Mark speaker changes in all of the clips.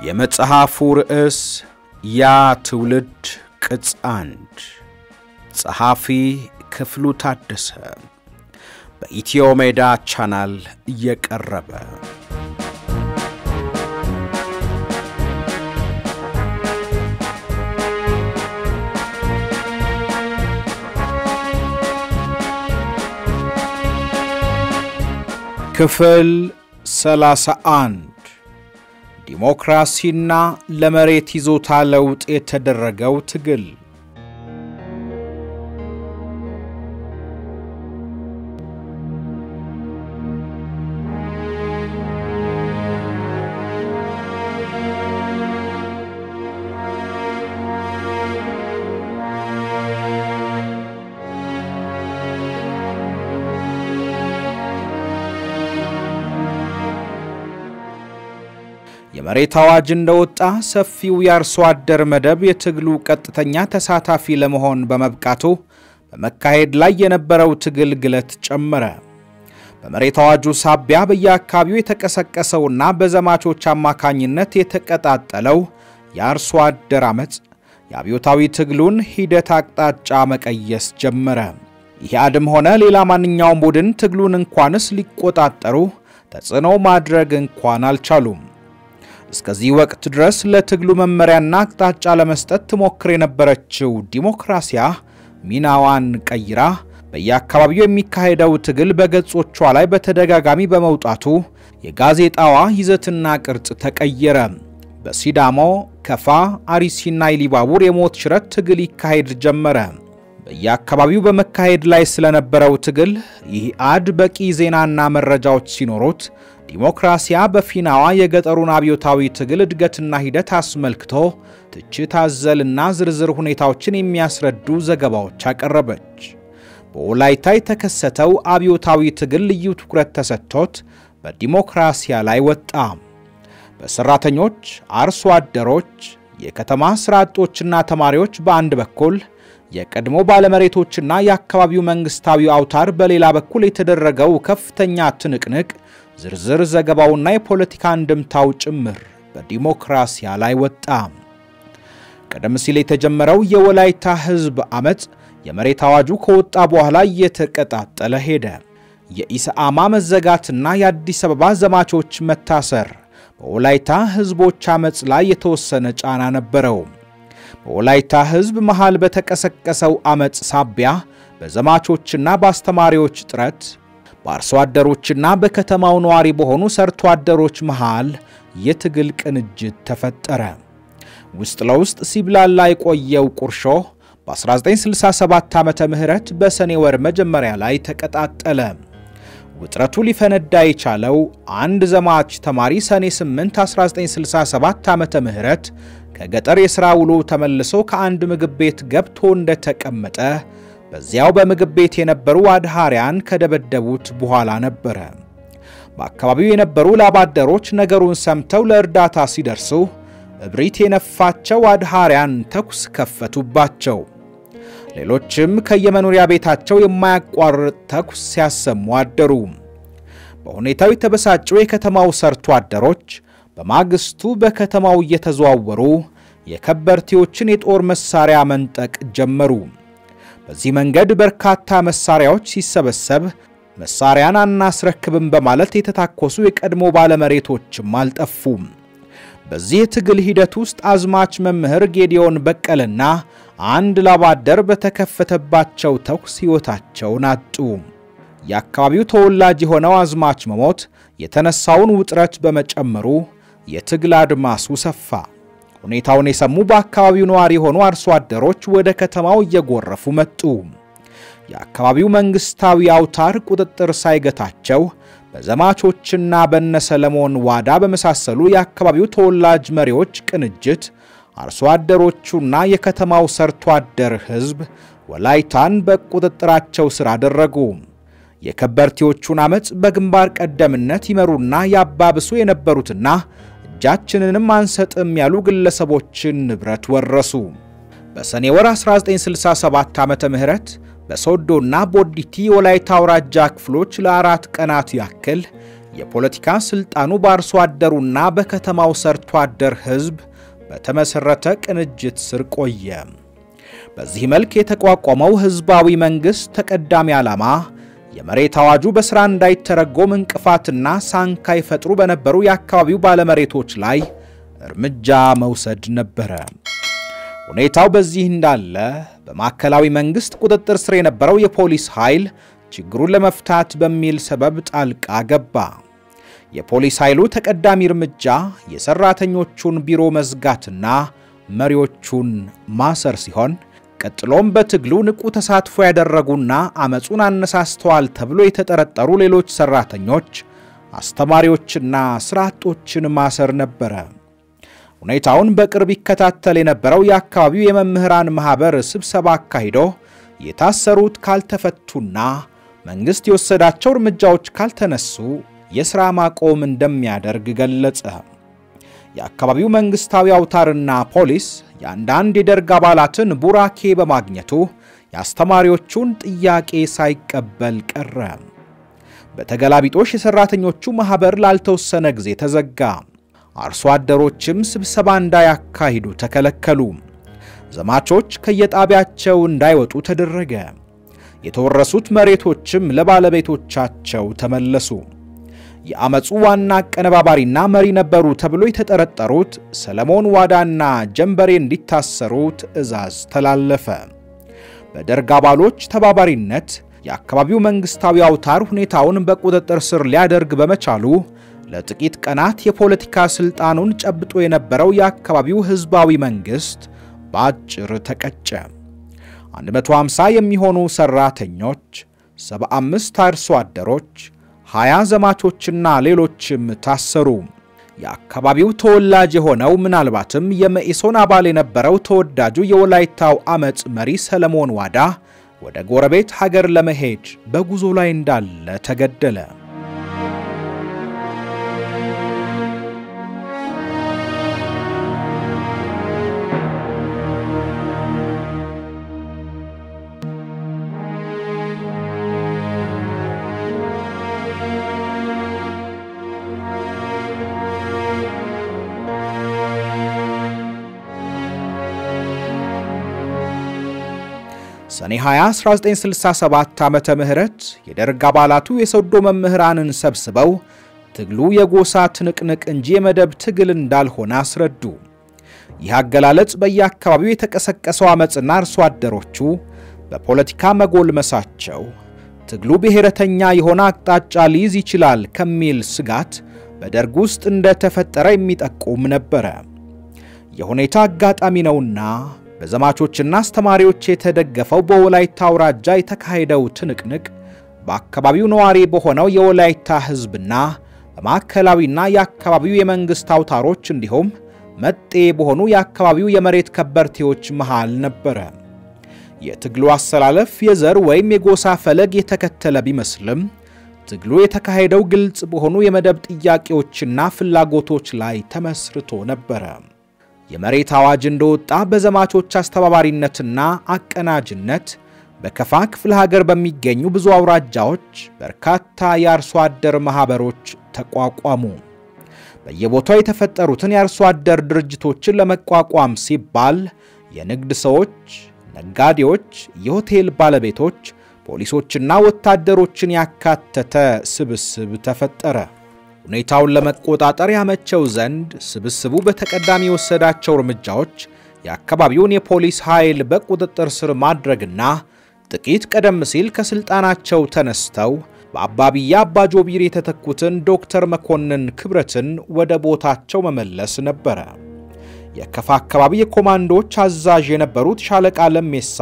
Speaker 1: የመጽሐፉ ርዕስ ያ ትውልድ ቅጽ አንድ ጸሐፊ ክፍሉ ታደሰ በኢትዮ ሜዳ ቻናል እየቀረበ ክፍል 31 ዲሞክራሲና ለመሬት ይዞታ ለውጥ የተደረገው ትግል የመሬት አዋጅ እንደወጣ ሰፊው የአርሶ አደር መደብ የትግሉ ቀጥተኛ ተሳታፊ ለመሆን በመብቃቱ በመካሄድ ላይ የነበረው ትግል ግለት ጨመረ። በመሬት አዋጁ ሳቢያ በየአካባቢው የተቀሰቀሰውና በዘማቾች አማካኝነት የተቀጣጠለው የአርሶ አደር ዓመፅ የአብዮታዊ ትግሉን ሂደት አቅጣጫ መቀየስ ጀመረ። ይህ አድም ሆነ ሌላ ማንኛውም ቡድን ትግሉን እንኳንስ ሊቆጣጠሩ ተጽዕኖ ማድረግ እንኳን አልቻሉም። እስከዚህ ወቅት ድረስ ለትግሉ መመሪያና አቅጣጫ ለመስጠት ትሞክር የነበረችው ዲሞክራሲያ ሚናዋን ቀይራ በየአካባቢው የሚካሄደው ትግል በገጾቿ ላይ በተደጋጋሚ በመውጣቱ የጋዜጣዋ ይዘትና ቅርጽ ተቀየረ። በሲዳሞ፣ ከፋ፣ አርሲና ኢሊባቡር የሞት ሽረት ትግል ይካሄድ ጀመረ። በየአካባቢው በመካሄድ ላይ ስለነበረው ትግል ይህ አድ በቂ ዜናና መረጃዎች ሲኖሩት ዲሞክራሲያ በፊናዋ የገጠሩን አብዮታዊ ትግል እድገትና ሂደት አስመልክቶ ትችት አዘልና ዝርዝር ሁኔታዎችን የሚያስረዱ ዘገባዎች አቀረበች። በወላይታ የተከሰተው አብዮታዊ ትግል ልዩ ትኩረት ተሰጥቶት በዲሞክራሲያ ላይ ወጣ። በሰራተኞች፣ አርሶ አደሮች፣ የከተማ ስራ አጦችና ተማሪዎች በአንድ በኩል የቀድሞ ባለመሬቶችና የአካባቢው መንግስታዊ አውታር በሌላ በኩል የተደረገው ከፍተኛ ትንቅንቅ ዝርዝር ዘገባውና የፖለቲካ አንድምታው ጭምር በዲሞክራሲያ ላይ ወጣ። ቀደም ሲል የተጀመረው የወላይታ ሕዝብ ዓመፅ የመሬት አዋጁ ከወጣ በኋላ እየተቀጣጠለ ሄደ። የኢሰአማ መዘጋትና የአዲስ አበባ ዘማቾች መታሰር በወላይታ ሕዝቦች ዓመፅ ላይ የተወሰነ ጫና ነበረው። በወላይታ ሕዝብ መሃል በተቀሰቀሰው ዓመፅ ሳቢያ በዘማቾችና በአስተማሪዎች ጥረት በአርሶ አደሮችና በከተማው ነዋሪ በሆኑ ሰርቶ አደሮች መሃል የትግል ቅንጅት ተፈጠረ። ውስጥ ለውስጥ ሲብላላ የቆየው ቁርሾ በ1967 ዓመተ ምህረት በሰኔ ወር መጀመሪያ ላይ ተቀጣጠለ። ውጥረቱ ሊፈነዳ የቻለው አንድ ዘማች ተማሪ ሰኔ 8 1967 ዓመተ ምህረት ከገጠር የሥራ ውሎ ተመልሶ ከአንድ ምግብ ቤት ገብቶ እንደተቀመጠ በዚያው በምግብ ቤት የነበሩ አድሃሪያን ከደበደቡት በኋላ ነበረ። በአካባቢው የነበሩ ላባደሮች ነገሩን ሰምተው ለእርዳታ ሲደርሱ እብሪት የነፋቸው አድሃሪያን ተኩስ ከፈቱባቸው። ሌሎችም ከየመኖሪያ ቤታቸው የማያቋርጥ ተኩስ ሲያሰሙ አደሩ። በሁኔታው የተበሳጩ የከተማው ሰርቶ አደሮች በማግስቱ በከተማው እየተዘዋወሩ የከበርቴዎችን የጦር መሳሪያ መንጠቅ ጀመሩ። በዚህ መንገድ በርካታ መሳሪያዎች ሲሰበሰብ መሳሪያን አናስረክብም በማለት የተታኮሱ የቀድሞ ባለመሬቶችም አልጠፉም። በዚህ የትግል ሂደት ውስጥ አዝማች መምህር ጌዲዮን በቀልና አንድ ላባደር በተከፈተባቸው ተኩስ ሕይወታቸውን አጡ። የአካባቢው ተወላጅ የሆነው አዝማች መሞት የተነሳውን ውጥረት በመጨመሩ የትግል አድማሱ ሰፋ። ሁኔታውን የሰሙ በአካባቢው ነዋሪ የሆኑ አርሶ አደሮች ወደ ከተማው እየጎረፉ መጡ። የአካባቢው መንግስታዊ አውታር ቁጥጥር ሳይገታቸው በዘማቾችና በነ ሰለሞን ዋዳ በመሳሰሉ የአካባቢው ተወላጅ መሪዎች ቅንጅት አርሶ አደሮቹና የከተማው ሰርቶ አደር ሕዝብ ወላይታን በቁጥጥራቸው ስር አደረጉ። የከበርቴዎቹን ዓመፅ በግንባር ቀደምነት ይመሩና ያባብሱ የነበሩትና እጃችንንም አንሰጥም ያሉ ግለሰቦችን ንብረት ወረሱ። በሰኔ ወር 1967 ዓመተ ምህረት በሶዶና ቦዲቲ የወላይታ አውራጃ ክፍሎች ለአራት ቀናት ያክል የፖለቲካ ስልጣኑ በአርሶ አደሩና በከተማው ሰርቶ አደር ሕዝብ በተመሠረተ ቅንጅት ስር ቆየ። በዚህ መልክ የተቋቋመው ሕዝባዊ መንግሥት ተቀዳሚ ዓላማ የመሬት አዋጁ በሥራ እንዳይተረጎም እንቅፋትና ሳንካ ይፈጥሩ በነበሩ የአካባቢው ባለመሬቶች ላይ እርምጃ መውሰድ ነበረ። ሁኔታው በዚህ እንዳለ በማዕከላዊ መንግሥት ቁጥጥር ስር የነበረው የፖሊስ ኃይል ችግሩን ለመፍታት በሚል ሰበብ ጣልቃ ገባ። የፖሊስ ኃይሉ ተቀዳሚ እርምጃ የሠራተኞቹን ቢሮ መዝጋትና መሪዎቹን ማሰር ሲሆን ቀጥሎም በትግሉ ንቁ ተሳትፎ ያደረጉና አመፁን አነሳስተዋል ተብሎ የተጠረጠሩ ሌሎች ሠራተኞች፣ አስተማሪዎችና ሥራ አጦችን ማሰር ነበረ። ሁኔታውን በቅርብ ይከታተል የነበረው የአካባቢው የመምህራን ማኅበር ስብሰባ አካሂዶ የታሰሩት ካልተፈቱና መንግሥት የወሰዳቸው እርምጃዎች ካልተነሱ የሥራ ማቆም እንደሚያደርግ ገለጸ። የአካባቢው መንግሥታዊ አውታርና ፖሊስ የአንዳንድ የደርግ አባላትን ቡራኬ በማግኘቱ የአስተማሪዎቹን ጥያቄ ሳይቀበል ቀረ። በተገላቢጦሽ የሠራተኞቹ ማኅበር ላልተወሰነ ጊዜ ተዘጋ። አርሶ አደሮችም ስብሰባ እንዳያካሂዱ ተከለከሉ። ዘማቾች ከየጣቢያቸው እንዳይወጡ ተደረገ። የተወረሱት መሬቶችም ለባለቤቶቻቸው ተመለሱ። የአመፁ ዋና አቀነባባሪና መሪ ነበሩ ተብሎ የተጠረጠሩት ሰለሞን ዋዳና ጀንበሬ እንዲታሰሩ ትዕዛዝ ተላለፈ። በደርግ አባሎች ተባባሪነት የአካባቢው መንግሥታዊ አውታር ሁኔታውን በቁጥጥር ስር ሊያደርግ በመቻሉ ለጥቂት ቀናት የፖለቲካ ሥልጣኑን ጨብጦ የነበረው የአካባቢው ሕዝባዊ መንግሥት በአጭር ተቀጨ። 150 የሚሆኑ ሠራተኞች፣ 75 አርሶ አደሮች፣ 20 ዘማቾችና ሌሎችም ታሰሩ። የአካባቢው ተወላጅ የሆነው ምናልባትም የመኢሶን አባል የነበረው ተወዳጁ የወላይታው አመፅ መሪ ሰለሞን ዋዳ ወደ ጎረቤት ሀገር ለመሄድ በጉዞ ላይ እንዳለ ተገደለ። ሰኔ 20 1967 ዓመተ ምህረት የደርግ አባላቱ የሶዶ መምህራንን ሰብስበው ትግሉ የጎሳ ትንቅንቅ እንጂ የመደብ ትግል እንዳልሆነ አስረዱ። ይህ አገላለጽ በየአካባቢው የተቀሰቀሰው ዓመፅና አርሶ አደሮቹ በፖለቲካ መጎልመሳቸው ትግሉ ብሔረተኛ የሆነ አቅጣጫ ሊይዝ ይችላል ከሚል ስጋት በደርግ ውስጥ እንደተፈጠረ የሚጠቁም ነበረ። የሁኔታ አጋጣሚ ነውና በዘማቾችና አስተማሪዎች የተደገፈው በወላይታ አውራጃ የተካሄደው ትንቅንቅ በአካባቢው ነዋሪ በሆነው የወላይታ ሕዝብና በማዕከላዊና የአካባቢው የመንግሥት አውታሮች እንዲሁም መጤ በሆኑ የአካባቢው የመሬት ከበርቴዎች መሃል ነበረ። የትግሉ አሰላለፍ የዘር ወይም የጎሳ ፈለግ የተከተለ ቢመስልም ትግሉ የተካሄደው ግልጽ በሆኑ የመደብ ጥያቄዎችና ፍላጎቶች ላይ ተመስርቶ ነበረ። የመሬት አዋጅ እንደወጣ በዘማቾች አስተባባሪነትና አቀናጅነት በከፋ ክፍለ ሀገር በሚገኙ ብዙ አውራጃዎች በርካታ የአርሶ አደር ማኅበሮች ተቋቋሙ። በየቦታው የተፈጠሩትን የአርሶ አደር ድርጅቶችን ለመቋቋም ሲባል የንግድ ሰዎች፣ ነጋዴዎች፣ የሆቴል ባለቤቶች፣ ፖሊሶችና ወታደሮችን ያካተተ ስብስብ ተፈጠረ። ሁኔታውን ለመቆጣጠር ያመቸው ዘንድ ስብስቡ በተቀዳሚ የወሰዳቸው እርምጃዎች የአካባቢውን የፖሊስ ኃይል በቁጥጥር ስር ማድረግና ጥቂት ቀደም ሲል ከሥልጣናቸው ተነስተው በአባቢያ አባጆቢር የተተኩትን ዶክተር መኮንን ክብረትን ወደ ቦታቸው መመለስ ነበረ። የከፋ አካባቢ የኮማንዶዎች አዛዥ የነበሩት ሻለቃ ለሜሳ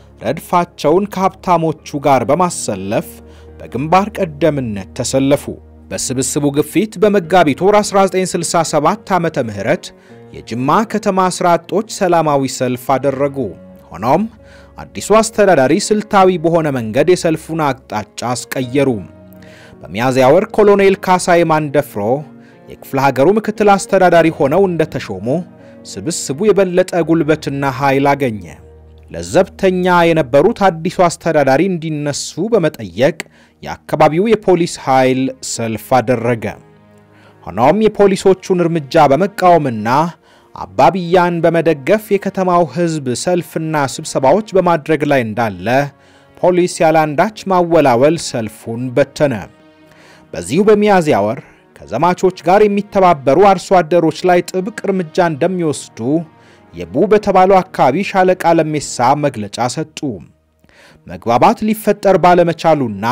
Speaker 1: ረድፋቸውን ከሀብታሞቹ ጋር በማሰለፍ በግንባር ቀደምነት ተሰለፉ። በስብስቡ ግፊት በመጋቢት ወር 1967 ዓመተ ምህረት የጅማ ከተማ ሥራ አጦች ሰላማዊ ሰልፍ አደረጉ። ሆኖም አዲሱ አስተዳዳሪ ስልታዊ በሆነ መንገድ የሰልፉን አቅጣጫ አስቀየሩ። በሚያዝያ ወር ኮሎኔል ካሳይ ማንደፍሮ የክፍለ ሀገሩ ምክትል አስተዳዳሪ ሆነው እንደተሾሙ ስብስቡ የበለጠ ጉልበትና ኃይል አገኘ። ለዘብተኛ የነበሩት አዲሱ አስተዳዳሪ እንዲነሱ በመጠየቅ የአካባቢው የፖሊስ ኃይል ሰልፍ አደረገ። ሆኖም የፖሊሶቹን እርምጃ በመቃወምና አባብያን በመደገፍ የከተማው ሕዝብ ሰልፍና ስብሰባዎች በማድረግ ላይ እንዳለ ፖሊስ ያለአንዳች ማወላወል ሰልፉን በተነ። በዚሁ በሚያዝያ ወር ከዘማቾች ጋር የሚተባበሩ አርሶ አደሮች ላይ ጥብቅ እርምጃ እንደሚወስዱ የቡ በተባለው አካባቢ ሻለቃ ለሜሳ መግለጫ ሰጡ። መግባባት ሊፈጠር ባለመቻሉና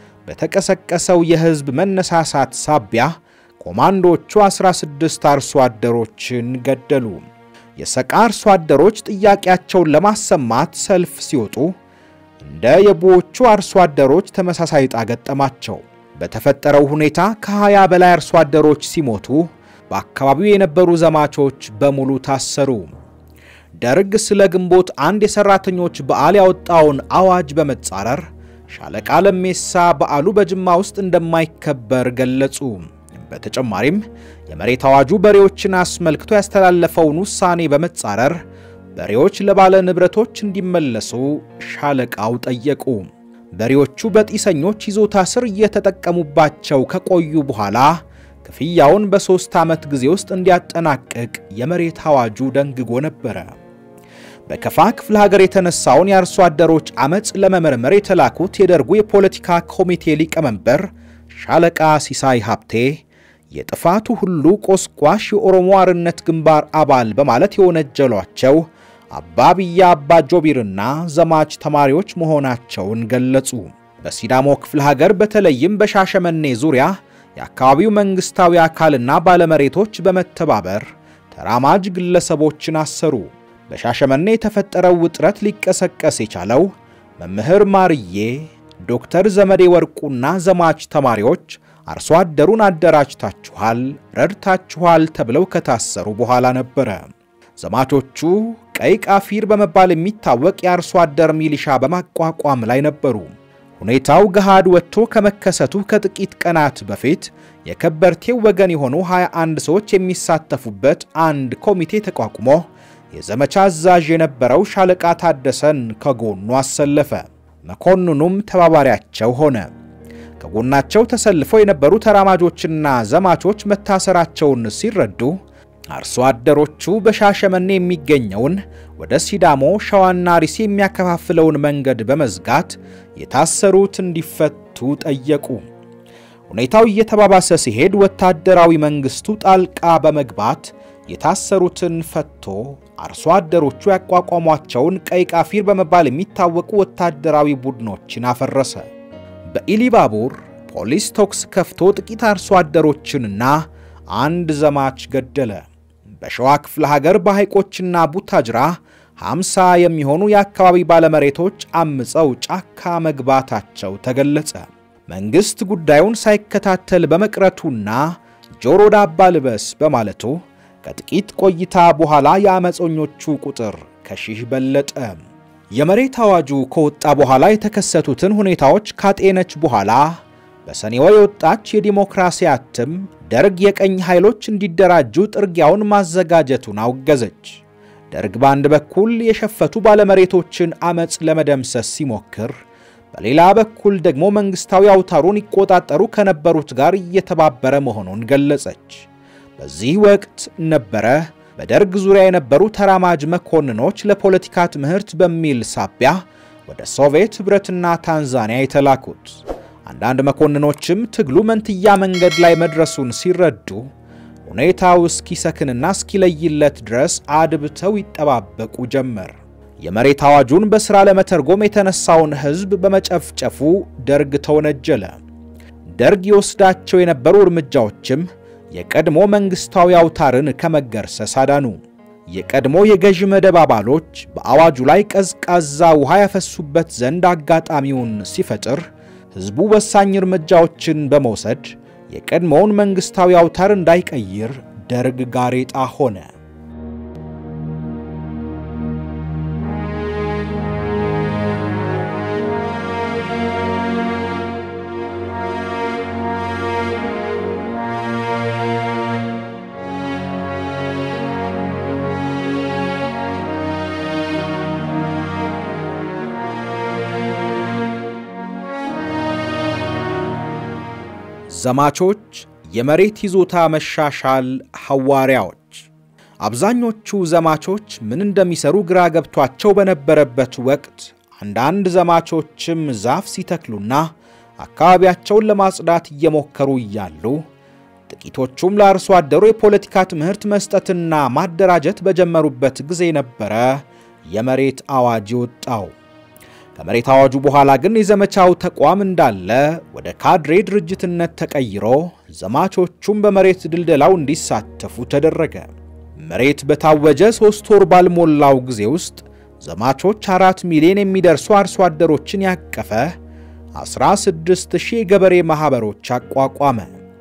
Speaker 1: በተቀሰቀሰው የሕዝብ መነሳሳት ሳቢያ ኮማንዶቹ 16 አርሶ አደሮችን ገደሉ። የሰቃ አርሶ አደሮች ጥያቄያቸውን ለማሰማት ሰልፍ ሲወጡ እንደ የቡዎቹ አርሶ አደሮች ተመሳሳይ ዕጣ ገጠማቸው። በተፈጠረው ሁኔታ ከ20 በላይ አርሶ አደሮች ሲሞቱ በአካባቢው የነበሩ ዘማቾች በሙሉ ታሰሩ። ደርግ ስለ ግንቦት አንድ የሰራተኞች በዓል ያወጣውን አዋጅ በመጻረር ሻለቃ ለሜሳ በዓሉ በጅማ ውስጥ እንደማይከበር ገለጹ። በተጨማሪም የመሬት አዋጁ በሬዎችን አስመልክቶ ያስተላለፈውን ውሳኔ በመጻረር በሬዎች ለባለ ንብረቶች እንዲመለሱ ሻለቃው ጠየቁ። በሬዎቹ በጢሰኞች ይዞታ ስር እየተጠቀሙባቸው ከቆዩ በኋላ ክፍያውን በሦስት ዓመት ጊዜ ውስጥ እንዲያጠናቅቅ የመሬት አዋጁ ደንግጎ ነበረ። በከፋ ክፍለ ሀገር የተነሳውን የአርሶ አደሮች ዓመፅ ለመመርመር የተላኩት የደርጉ የፖለቲካ ኮሚቴ ሊቀመንበር ሻለቃ ሲሳይ ሀብቴ የጥፋቱ ሁሉ ቆስቋሽ የኦሮሞ አርነት ግንባር አባል በማለት የወነጀሏቸው አባብያ አባ ጆቢርና ዘማች ተማሪዎች መሆናቸውን ገለጹ። በሲዳሞ ክፍለ ሀገር በተለይም በሻሸመኔ ዙሪያ የአካባቢው መንግሥታዊ አካልና ባለመሬቶች በመተባበር ተራማጅ ግለሰቦችን አሰሩ። በሻሸመኔ የተፈጠረው ውጥረት ሊቀሰቀስ የቻለው መምህር ማርዬ፣ ዶክተር ዘመዴ ወርቁና ዘማች ተማሪዎች አርሶ አደሩን አደራጅታችኋል፣ ረድታችኋል ተብለው ከታሰሩ በኋላ ነበረ። ዘማቾቹ ቀይ ቃፊር በመባል የሚታወቅ የአርሶ አደር ሚሊሻ በማቋቋም ላይ ነበሩ። ሁኔታው ገሃድ ወጥቶ ከመከሰቱ ከጥቂት ቀናት በፊት የከበርቴው ወገን የሆኑ 21 ሰዎች የሚሳተፉበት አንድ ኮሚቴ ተቋቁሞ የዘመቻ አዛዥ የነበረው ሻለቃ ታደሰን ከጎኑ አሰለፈ። መኮንኑም ተባባሪያቸው ሆነ። ከጎናቸው ተሰልፈው የነበሩ ተራማጆችና ዘማቾች መታሰራቸውን ሲረዱ አርሶ አደሮቹ በሻሸመኔ የሚገኘውን ወደ ሲዳሞ ሸዋና ሪሴ የሚያከፋፍለውን መንገድ በመዝጋት የታሰሩት እንዲፈቱ ጠየቁ። ሁኔታው እየተባባሰ ሲሄድ ወታደራዊ መንግስቱ ጣልቃ በመግባት የታሰሩትን ፈቶ አርሶ አደሮቹ ያቋቋሟቸውን ቀይ ቃፊር በመባል የሚታወቁ ወታደራዊ ቡድኖችን አፈረሰ። በኢሊባቡር ፖሊስ ተኩስ ከፍቶ ጥቂት አርሶ አደሮችንና አንድ ዘማች ገደለ። በሸዋ ክፍለ ሀገር በሐይቆችና ቡታጅራ 50 የሚሆኑ የአካባቢ ባለመሬቶች አምፀው ጫካ መግባታቸው ተገለጸ። መንግሥት ጉዳዩን ሳይከታተል በመቅረቱና ጆሮ ዳባ ልበስ በማለቱ ከጥቂት ቆይታ በኋላ የአመፀኞቹ ቁጥር ከሺህ በለጠ። የመሬት አዋጁ ከወጣ በኋላ የተከሰቱትን ሁኔታዎች ካጤነች በኋላ በሰኔ ወር የወጣች የዲሞክራሲ አትም ደርግ የቀኝ ኃይሎች እንዲደራጁ ጥርጊያውን ማዘጋጀቱን አወገዘች። ደርግ በአንድ በኩል የሸፈቱ ባለመሬቶችን አመፅ ለመደምሰስ ሲሞክር፣ በሌላ በኩል ደግሞ መንግሥታዊ አውታሩን ይቆጣጠሩ ከነበሩት ጋር እየተባበረ መሆኑን ገለጸች። በዚህ ወቅት ነበረ በደርግ ዙሪያ የነበሩ ተራማጅ መኮንኖች ለፖለቲካ ትምህርት በሚል ሳቢያ ወደ ሶቪየት ኅብረትና ታንዛኒያ የተላኩት። አንዳንድ መኮንኖችም ትግሉ መንትያ መንገድ ላይ መድረሱን ሲረዱ ሁኔታው እስኪሰክንና እስኪለይለት ድረስ አድብተው ይጠባበቁ ጀመር። የመሬት አዋጁን በሥራ ለመተርጎም የተነሳውን ሕዝብ በመጨፍጨፉ ደርግ ተወነጀለ። ደርግ ይወስዳቸው የነበሩ እርምጃዎችም የቀድሞ መንግሥታዊ አውታርን ከመገርሰስ አዳኑ። የቀድሞ የገዢ መደብ አባሎች በአዋጁ ላይ ቀዝቃዛ ውሃ ያፈሱበት ዘንድ አጋጣሚውን ሲፈጥር ሕዝቡ ወሳኝ እርምጃዎችን በመውሰድ የቀድሞውን መንግሥታዊ አውታር እንዳይቀይር ደርግ ጋሬጣ ሆነ። ዘማቾች የመሬት ይዞታ መሻሻል ሐዋርያዎች። አብዛኞቹ ዘማቾች ምን እንደሚሰሩ ግራ ገብቷቸው በነበረበት ወቅት አንዳንድ ዘማቾችም ዛፍ ሲተክሉና አካባቢያቸውን ለማጽዳት እየሞከሩ እያሉ ጥቂቶቹም ለአርሶ አደሩ የፖለቲካ ትምህርት መስጠትና ማደራጀት በጀመሩበት ጊዜ ነበረ የመሬት አዋጅ የወጣው። ከመሬት አዋጁ በኋላ ግን የዘመቻው ተቋም እንዳለ ወደ ካድሬ ድርጅትነት ተቀይሮ ዘማቾቹም በመሬት ድልደላው እንዲሳተፉ ተደረገ። መሬት በታወጀ ሦስት ወር ባልሞላው ጊዜ ውስጥ ዘማቾች አራት ሚሊዮን የሚደርሱ አርሶ አደሮችን ያቀፈ 16 ሺህ የገበሬ ማኅበሮች አቋቋመ።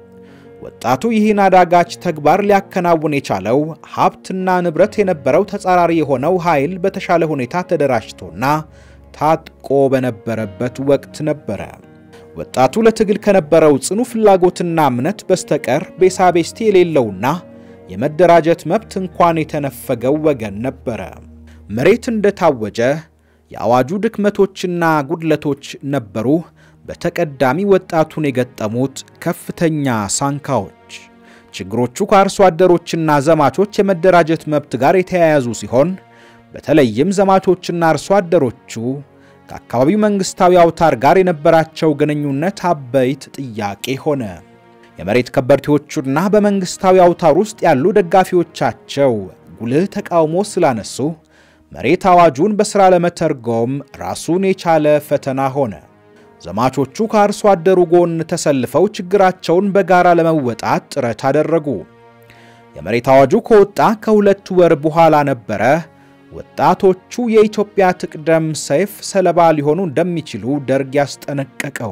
Speaker 1: ወጣቱ ይህን አዳጋች ተግባር ሊያከናውን የቻለው ሀብትና ንብረት የነበረው ተጻራሪ የሆነው ኃይል በተሻለ ሁኔታ ተደራጅቶና ታጥቆ በነበረበት ወቅት ነበረ። ወጣቱ ለትግል ከነበረው ጽኑ ፍላጎትና እምነት በስተቀር ቤሳቤስቲ የሌለውና የመደራጀት መብት እንኳን የተነፈገው ወገን ነበረ። መሬት እንደታወጀ የአዋጁ ድክመቶችና ጉድለቶች ነበሩ በተቀዳሚ ወጣቱን የገጠሙት ከፍተኛ ሳንካዎች። ችግሮቹ ከአርሶ አደሮችና ዘማቾች የመደራጀት መብት ጋር የተያያዙ ሲሆን በተለይም ዘማቾችና አርሶ አደሮቹ ከአካባቢው መንግሥታዊ አውታር ጋር የነበራቸው ግንኙነት አበይት ጥያቄ ሆነ። የመሬት ከበርቴዎቹና በመንግሥታዊ አውታር ውስጥ ያሉ ደጋፊዎቻቸው ጉልህ ተቃውሞ ስላነሱ መሬት አዋጁን በሥራ ለመተርጎም ራሱን የቻለ ፈተና ሆነ። ዘማቾቹ ከአርሶ አደሩ ጎን ተሰልፈው ችግራቸውን በጋራ ለመወጣት ጥረት አደረጉ። የመሬት አዋጁ ከወጣ ከሁለት ወር በኋላ ነበረ ወጣቶቹ የኢትዮጵያ ትቅደም ሰይፍ ሰለባ ሊሆኑ እንደሚችሉ ደርግ ያስጠነቀቀው።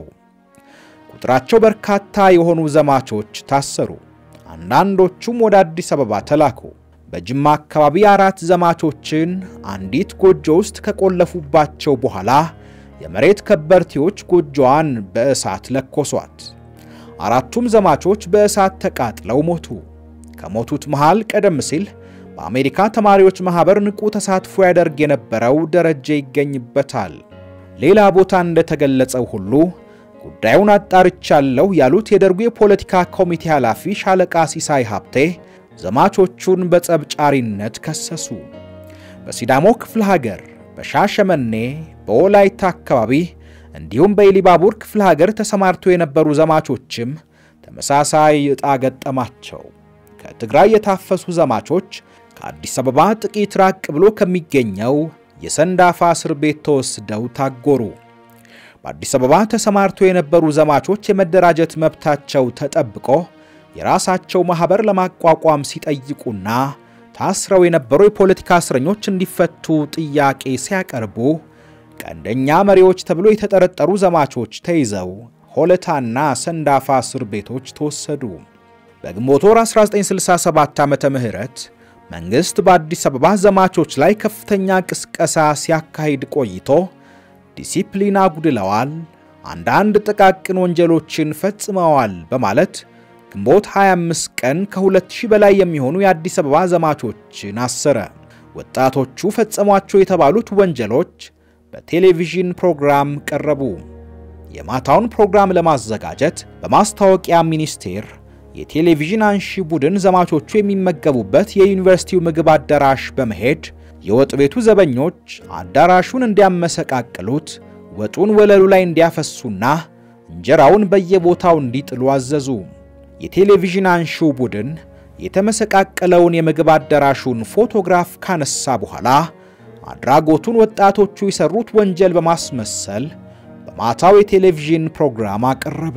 Speaker 1: ቁጥራቸው በርካታ የሆኑ ዘማቾች ታሰሩ። አንዳንዶቹም ወደ አዲስ አበባ ተላኩ። በጅማ አካባቢ አራት ዘማቾችን አንዲት ጎጆ ውስጥ ከቆለፉባቸው በኋላ የመሬት ከበርቴዎች ጎጆዋን በእሳት ለኮሷት። አራቱም ዘማቾች በእሳት ተቃጥለው ሞቱ። ከሞቱት መሃል ቀደም ሲል በአሜሪካ ተማሪዎች ማኅበር ንቁ ተሳትፎ ያደርግ የነበረው ደረጀ ይገኝበታል። ሌላ ቦታ እንደተገለጸው ሁሉ ጉዳዩን አጣርቻለሁ ያሉት የደርጉ የፖለቲካ ኮሚቴ ኃላፊ ሻለቃ ሲሳይ ሀብቴ ዘማቾቹን በጸብጫሪነት ከሰሱ። በሲዳሞ ክፍለ ሀገር፣ በሻሸመኔ፣ በወላይታ አካባቢ እንዲሁም በኢሊባቡር ክፍለ ሀገር ተሰማርቶ የነበሩ ዘማቾችም ተመሳሳይ ዕጣ ገጠማቸው። ከትግራይ የታፈሱ ዘማቾች ከአዲስ አበባ ጥቂት ራቅ ብሎ ከሚገኘው የሰንዳፋ እስር ቤት ተወስደው ታጎሩ። በአዲስ አበባ ተሰማርቶ የነበሩ ዘማቾች የመደራጀት መብታቸው ተጠብቆ የራሳቸው ማኅበር ለማቋቋም ሲጠይቁና ታስረው የነበሩ የፖለቲካ እስረኞች እንዲፈቱ ጥያቄ ሲያቀርቡ ቀንደኛ መሪዎች ተብሎ የተጠረጠሩ ዘማቾች ተይዘው ሆለታና ሰንዳፋ እስር ቤቶች ተወሰዱ። በግንቦት ወር 1967 ዓመተ ምህረት መንግሥት በአዲስ አበባ ዘማቾች ላይ ከፍተኛ ቅስቀሳ ሲያካሂድ ቆይቶ ዲሲፕሊን አጉድለዋል፣ አንዳንድ ጥቃቅን ወንጀሎችን ፈጽመዋል በማለት ግንቦት 25 ቀን ከ2000 በላይ የሚሆኑ የአዲስ አበባ ዘማቾችን አሰረ። ወጣቶቹ ፈጸሟቸው የተባሉት ወንጀሎች በቴሌቪዥን ፕሮግራም ቀረቡ። የማታውን ፕሮግራም ለማዘጋጀት በማስታወቂያ ሚኒስቴር የቴሌቪዥን አንሺ ቡድን ዘማቾቹ የሚመገቡበት የዩኒቨርሲቲው ምግብ አዳራሽ በመሄድ የወጥ ቤቱ ዘበኞች አዳራሹን እንዲያመሰቃቅሉት፣ ወጡን ወለሉ ላይ እንዲያፈሱና እንጀራውን በየቦታው እንዲጥሉ አዘዙ። የቴሌቪዥን አንሺው ቡድን የተመሰቃቀለውን የምግብ አዳራሹን ፎቶግራፍ ካነሳ በኋላ አድራጎቱን ወጣቶቹ የሰሩት ወንጀል በማስመሰል በማታው የቴሌቪዥን ፕሮግራም አቀረበ።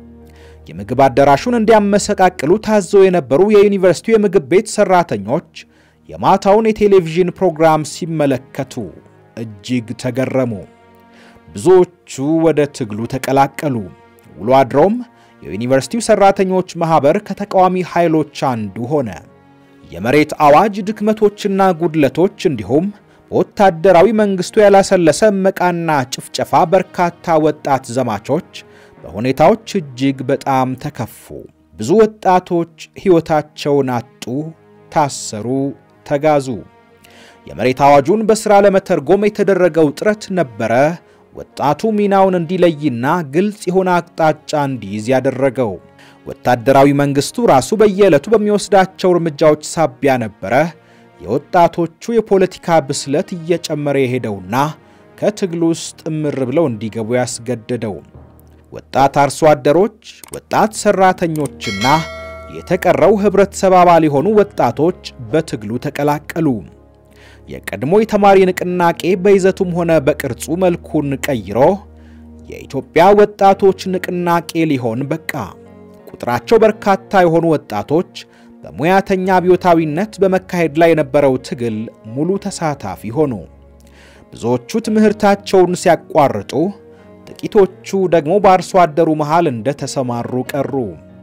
Speaker 1: የምግብ አዳራሹን እንዲያመሰቃቅሉ ታዘው የነበሩ የዩኒቨርሲቲው የምግብ ቤት ሰራተኞች የማታውን የቴሌቪዥን ፕሮግራም ሲመለከቱ እጅግ ተገረሙ። ብዙዎቹ ወደ ትግሉ ተቀላቀሉ። ውሎ አድሮም የዩኒቨርሲቲው ሰራተኞች ማኅበር ከተቃዋሚ ኃይሎች አንዱ ሆነ። የመሬት አዋጅ ድክመቶችና ጉድለቶች እንዲሁም በወታደራዊ መንግሥቱ ያላሰለሰ እመቃና ጭፍጨፋ በርካታ ወጣት ዘማቾች በሁኔታዎች እጅግ በጣም ተከፉ። ብዙ ወጣቶች ሕይወታቸውን አጡ፣ ታሰሩ፣ ተጋዙ። የመሬት አዋጁን በሥራ ለመተርጎም የተደረገው ጥረት ነበረ ወጣቱ ሚናውን እንዲለይና ግልጽ የሆነ አቅጣጫ እንዲይዝ ያደረገው። ወታደራዊ መንግስቱ ራሱ በየዕለቱ በሚወስዳቸው እርምጃዎች ሳቢያ ነበረ የወጣቶቹ የፖለቲካ ብስለት እየጨመረ የሄደውና ከትግሉ ውስጥ እምር ብለው እንዲገቡ ያስገደደው። ወጣት አርሶ አደሮች፣ ወጣት ሰራተኞችና የተቀረው ህብረተሰብ አባል የሆኑ ወጣቶች በትግሉ ተቀላቀሉ። የቀድሞ የተማሪ ንቅናቄ በይዘቱም ሆነ በቅርጹ መልኩን ቀይሮ የኢትዮጵያ ወጣቶች ንቅናቄ ሊሆን በቃ። ቁጥራቸው በርካታ የሆኑ ወጣቶች በሙያተኛ አብዮታዊነት በመካሄድ ላይ የነበረው ትግል ሙሉ ተሳታፊ ሆኑ። ብዙዎቹ ትምህርታቸውን ሲያቋርጡ፣ ጥቂቶቹ ደግሞ በአርሶ አደሩ መሃል እንደተሰማሩ ቀሩ።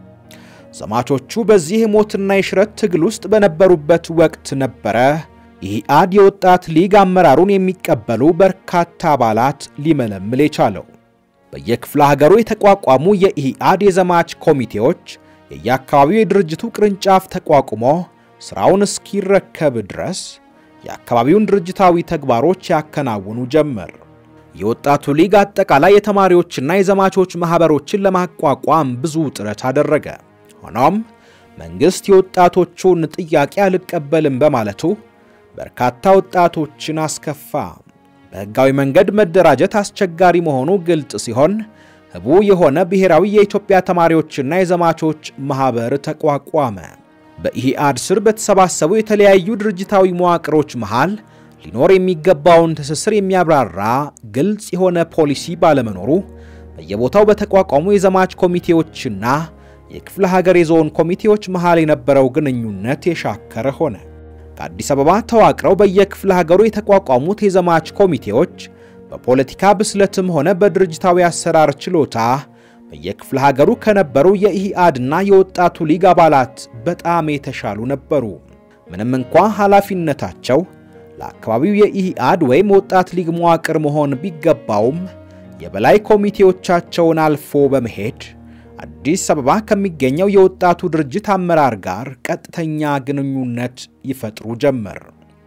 Speaker 1: ዘማቾቹ በዚህ የሞትና የሽረት ትግል ውስጥ በነበሩበት ወቅት ነበረ ኢህአድ የወጣት ሊግ አመራሩን የሚቀበሉ በርካታ አባላት ሊመለምል የቻለው። በየክፍለ ሀገሩ የተቋቋሙ የኢህአድ የዘማች ኮሚቴዎች የየአካባቢው የድርጅቱ ቅርንጫፍ ተቋቁሞ ሥራውን እስኪረከብ ድረስ የአካባቢውን ድርጅታዊ ተግባሮች ያከናውኑ ጀመር። የወጣቱ ሊግ አጠቃላይ የተማሪዎችና የዘማቾች ማኅበሮችን ለማቋቋም ብዙ ጥረት አደረገ። ሆኖም መንግሥት የወጣቶቹን ጥያቄ አልቀበልም በማለቱ በርካታ ወጣቶችን አስከፋ። በሕጋዊ መንገድ መደራጀት አስቸጋሪ መሆኑ ግልጽ ሲሆን ህቡ የሆነ ብሔራዊ የኢትዮጵያ ተማሪዎችና የዘማቾች ማኅበር ተቋቋመ። በኢህአድ ስር በተሰባሰቡ የተለያዩ ድርጅታዊ መዋቅሮች መሃል ሊኖር የሚገባውን ትስስር የሚያብራራ ግልጽ የሆነ ፖሊሲ ባለመኖሩ በየቦታው በተቋቋሙ የዘማች ኮሚቴዎችና የክፍለ ሀገር የዞን ኮሚቴዎች መሃል የነበረው ግንኙነት የሻከረ ሆነ። ከአዲስ አበባ ተዋቅረው በየክፍለ ሀገሩ የተቋቋሙት የዘማች ኮሚቴዎች በፖለቲካ ብስለትም ሆነ በድርጅታዊ አሰራር ችሎታ በየክፍለ ሀገሩ ከነበሩ የኢህአድና የወጣቱ ሊግ አባላት በጣም የተሻሉ ነበሩ። ምንም እንኳ ኃላፊነታቸው ለአካባቢው የኢህአድ ወይም ወጣት ሊግ መዋቅር መሆን ቢገባውም የበላይ ኮሚቴዎቻቸውን አልፎ በመሄድ አዲስ አበባ ከሚገኘው የወጣቱ ድርጅት አመራር ጋር ቀጥተኛ ግንኙነት ይፈጥሩ ጀመር።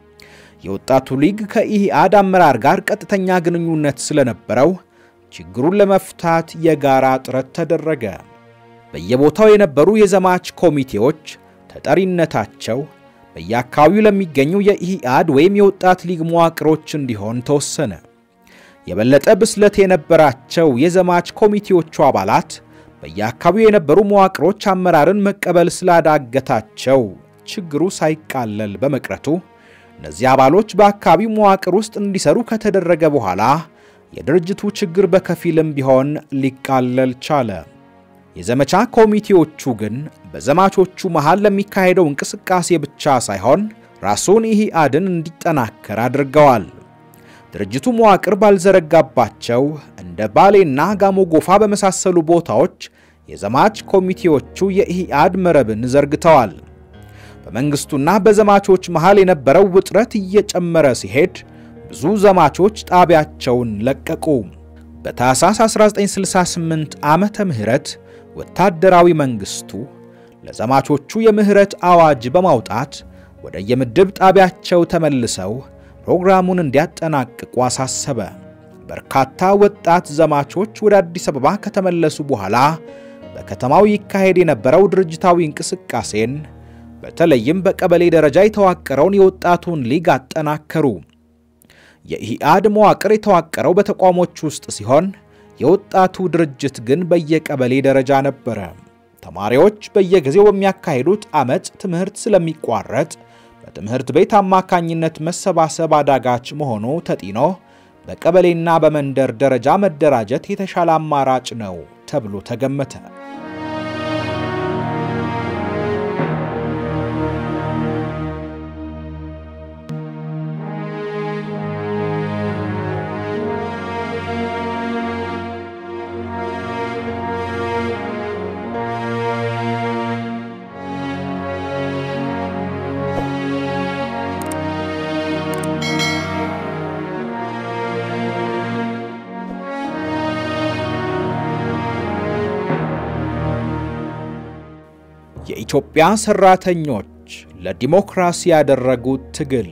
Speaker 1: የወጣቱ ሊግ ከኢህአድ አመራር ጋር ቀጥተኛ ግንኙነት ስለነበረው ችግሩን ለመፍታት የጋራ ጥረት ተደረገ። በየቦታው የነበሩ የዘማች ኮሚቴዎች ተጠሪነታቸው በየአካባቢው ለሚገኙ የኢህአድ ወይም የወጣት ሊግ መዋቅሮች እንዲሆን ተወሰነ። የበለጠ ብስለት የነበራቸው የዘማች ኮሚቴዎቹ አባላት በየአካባቢው የነበሩ መዋቅሮች አመራርን መቀበል ስላዳገታቸው ችግሩ ሳይቃለል በመቅረቱ እነዚህ አባሎች በአካባቢው መዋቅር ውስጥ እንዲሰሩ ከተደረገ በኋላ የድርጅቱ ችግር በከፊልም ቢሆን ሊቃለል ቻለ። የዘመቻ ኮሚቴዎቹ ግን በዘማቾቹ መሃል ለሚካሄደው እንቅስቃሴ ብቻ ሳይሆን ራሱን ኢህአድን እንዲጠናከር አድርገዋል። ድርጅቱ መዋቅር ባልዘረጋባቸው እንደ ባሌና ጋሞ ጎፋ በመሳሰሉ ቦታዎች የዘማች ኮሚቴዎቹ የኢህአድ መረብን ዘርግተዋል። በመንግስቱና በዘማቾች መሃል የነበረው ውጥረት እየጨመረ ሲሄድ ብዙ ዘማቾች ጣቢያቸውን ለቀቁ። በታኅሳስ 1968 ዓመተ ምህረት ወታደራዊ መንግስቱ ለዘማቾቹ የምህረት አዋጅ በማውጣት ወደ የምድብ ጣቢያቸው ተመልሰው ፕሮግራሙን እንዲያጠናቅቁ አሳሰበ። በርካታ ወጣት ዘማቾች ወደ አዲስ አበባ ከተመለሱ በኋላ በከተማው ይካሄድ የነበረው ድርጅታዊ እንቅስቃሴን በተለይም በቀበሌ ደረጃ የተዋቀረውን የወጣቱን ሊግ አጠናከሩ። የኢህአድ መዋቅር የተዋቀረው በተቋሞች ውስጥ ሲሆን የወጣቱ ድርጅት ግን በየቀበሌ ደረጃ ነበረ። ተማሪዎች በየጊዜው በሚያካሂዱት አመፅ ትምህርት ስለሚቋረጥ በትምህርት ቤት አማካኝነት መሰባሰብ አዳጋች መሆኑ ተጢኖ በቀበሌና በመንደር ደረጃ መደራጀት የተሻለ አማራጭ ነው ተብሎ ተገመተ። የኢትዮጵያ ሰራተኞች ለዲሞክራሲ ያደረጉት ትግል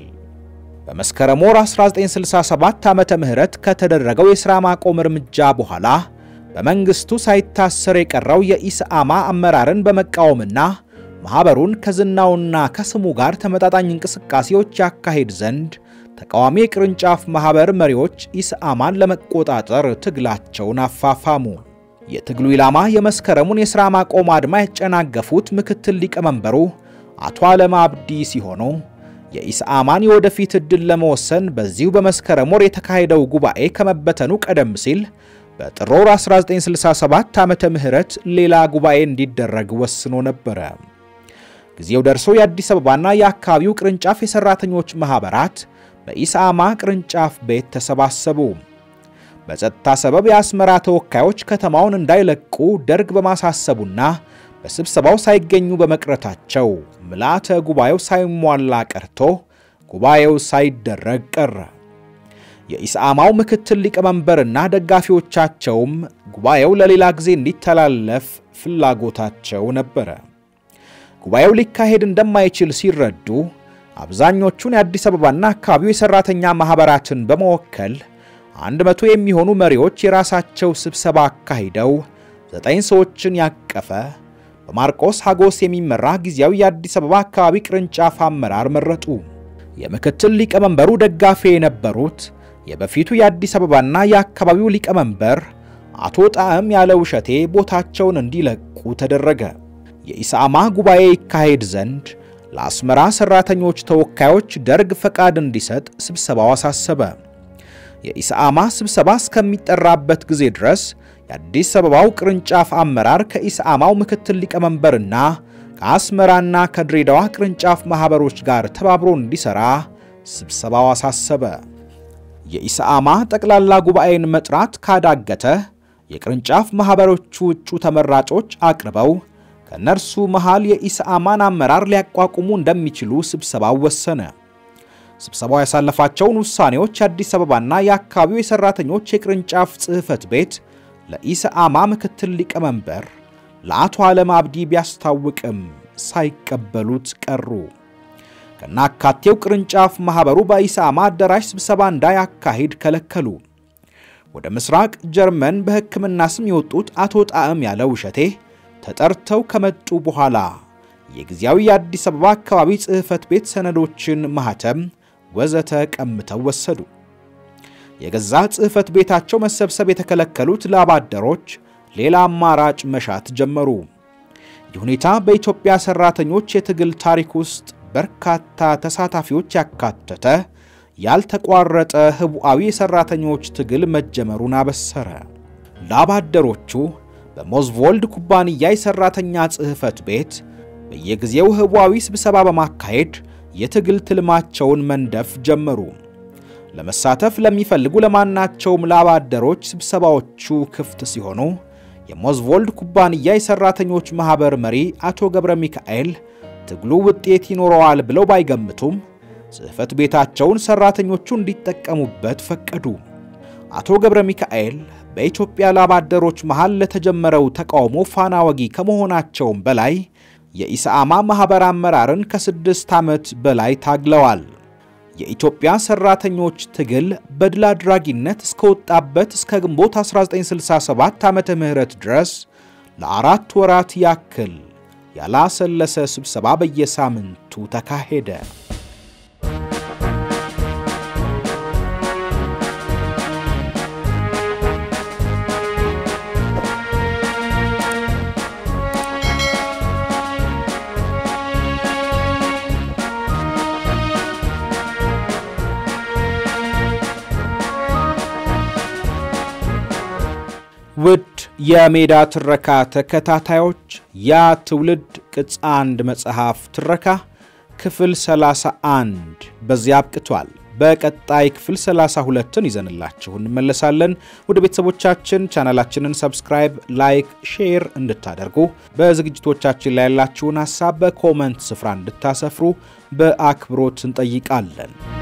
Speaker 1: በመስከረም ወር 1967 ዓመተ ምህረት ከተደረገው የሥራ ማቆም እርምጃ በኋላ በመንግስቱ ሳይታሰር የቀረው የኢሰአማ አመራርን በመቃወምና ማኅበሩን ከዝናውና ከስሙ ጋር ተመጣጣኝ እንቅስቃሴዎች ያካሄድ ዘንድ ተቃዋሚ የቅርንጫፍ ማኅበር መሪዎች ኢሰአማን ለመቆጣጠር ትግላቸውን አፋፋሙ። የትግሉ ኢላማ የመስከረሙን የሥራ ማቆም አድማ ያጨናገፉት ምክትል ሊቀመንበሩ አቶ አለም አብዲ ሲሆኑ የኢሰአማን የወደፊት ዕድል ለመወሰን በዚሁ በመስከረም ወር የተካሄደው ጉባኤ ከመበተኑ ቀደም ሲል በጥር ወር 1967 ዓመተ ምህረት ሌላ ጉባኤ እንዲደረግ ወስኖ ነበረ። ጊዜው ደርሶ የአዲስ አበባና የአካባቢው ቅርንጫፍ የሰራተኞች ማኅበራት በኢሰአማ ቅርንጫፍ ቤት ተሰባሰቡ። በጸጥታ ሰበብ የአስመራ ተወካዮች ከተማውን እንዳይለቁ ደርግ በማሳሰቡና በስብሰባው ሳይገኙ በመቅረታቸው ምልዓተ ጉባኤው ሳይሟላ ቀርቶ ጉባኤው ሳይደረግ ቀረ። የኢሰአማው ምክትል ሊቀመንበርና ደጋፊዎቻቸውም ጉባኤው ለሌላ ጊዜ እንዲተላለፍ ፍላጎታቸው ነበረ። ጉባኤው ሊካሄድ እንደማይችል ሲረዱ አብዛኞቹን የአዲስ አበባና አካባቢው የሠራተኛ ማኅበራትን በመወከል አንድ መቶ የሚሆኑ መሪዎች የራሳቸው ስብሰባ አካሂደው ዘጠኝ ሰዎችን ያቀፈ በማርቆስ ሀጎስ የሚመራ ጊዜያዊ የአዲስ አበባ አካባቢ ቅርንጫፍ አመራር መረጡ። የምክትል ሊቀመንበሩ ደጋፊ የነበሩት የበፊቱ የአዲስ አበባና የአካባቢው ሊቀመንበር አቶ ጣዕም ያለ ውሸቴ ቦታቸውን እንዲለቁ ተደረገ። የኢሰአማ ጉባኤ ይካሄድ ዘንድ ለአስመራ ሠራተኞች ተወካዮች ደርግ ፈቃድ እንዲሰጥ ስብሰባው አሳሰበ። የኢሰአማ ስብሰባ እስከሚጠራበት ጊዜ ድረስ የአዲስ አበባው ቅርንጫፍ አመራር ከኢሰአማው ምክትል ሊቀመንበርና ከአስመራና ከድሬዳዋ ቅርንጫፍ ማኅበሮች ጋር ተባብሮ እንዲሠራ ስብሰባው አሳሰበ። የኢሰአማ ጠቅላላ ጉባኤን መጥራት ካዳገተ የቅርንጫፍ ማኅበሮቹ እጩ ተመራጮች አቅርበው ከእነርሱ መሃል የኢሰአማን አመራር ሊያቋቁሙ እንደሚችሉ ስብሰባው ወሰነ። ስብሰባው ያሳለፋቸውን ውሳኔዎች የአዲስ አበባና የአካባቢው የሠራተኞች የቅርንጫፍ ጽሕፈት ቤት ለኢሰአማ ምክትል ሊቀመንበር ለአቶ ዓለም አብዲ ቢያስታውቅም ሳይቀበሉት ቀሩ። ከናካቴው ቅርንጫፍ ማኅበሩ በኢሰአማ አዳራሽ ስብሰባ እንዳያካሂድ ከለከሉ። ወደ ምስራቅ ጀርመን በሕክምና ስም የወጡት አቶ ጣዕም ያለ ውሸቴ ተጠርተው ከመጡ በኋላ የጊዜያዊ የአዲስ አበባ አካባቢ ጽሕፈት ቤት ሰነዶችን ማኅተም ወዘተ ቀምተው ወሰዱ። የገዛ ጽሕፈት ቤታቸው መሰብሰብ የተከለከሉት ላባደሮች ሌላ አማራጭ መሻት ጀመሩ። ይህ ሁኔታ በኢትዮጵያ ሠራተኞች የትግል ታሪክ ውስጥ በርካታ ተሳታፊዎች ያካተተ ያልተቋረጠ ህቡዓዊ የሠራተኞች ትግል መጀመሩን አበሰረ። ላባደሮቹ በሞዝቮልድ ኩባንያ የሠራተኛ ጽሕፈት ቤት በየጊዜው ህቡዓዊ ስብሰባ በማካሄድ የትግል ትልማቸውን መንደፍ ጀመሩ። ለመሳተፍ ለሚፈልጉ ለማናቸውም ላባደሮች ስብሰባዎቹ ክፍት ሲሆኑ የሞዝቮልድ ኩባንያ የሠራተኞች ማኅበር መሪ አቶ ገብረ ሚካኤል ትግሉ ውጤት ይኖረዋል ብለው ባይገምቱም ጽሕፈት ቤታቸውን ሠራተኞቹ እንዲጠቀሙበት ፈቀዱ። አቶ ገብረ ሚካኤል በኢትዮጵያ ላባደሮች መሃል ለተጀመረው ተቃውሞ ፋና ወጊ ከመሆናቸውም በላይ የኢሰአማ ማኅበር አመራርን ከስድስት ዓመት በላይ ታግለዋል። የኢትዮጵያ ሠራተኞች ትግል በድል አድራጊነት እስከወጣበት እስከ ግንቦት 1967 ዓመተ ምህረት ድረስ ለአራት ወራት ያክል ያላሰለሰ ስብሰባ በየሳምንቱ ተካሄደ። ውድ የሜዳ ትረካ ተከታታዮች ያ ትውልድ ቅጽ አንድ መጽሐፍ ትረካ ክፍል 31 በዚያ አብቅቷል። በቀጣይ ክፍል 32ን ይዘንላችሁ እንመለሳለን። ወደ ቤተሰቦቻችን ቻናላችንን ሰብስክራይብ፣ ላይክ፣ ሼር እንድታደርጉ በዝግጅቶቻችን ላይ ያላችሁን ሀሳብ በኮመንት ስፍራ እንድታሰፍሩ በአክብሮት እንጠይቃለን።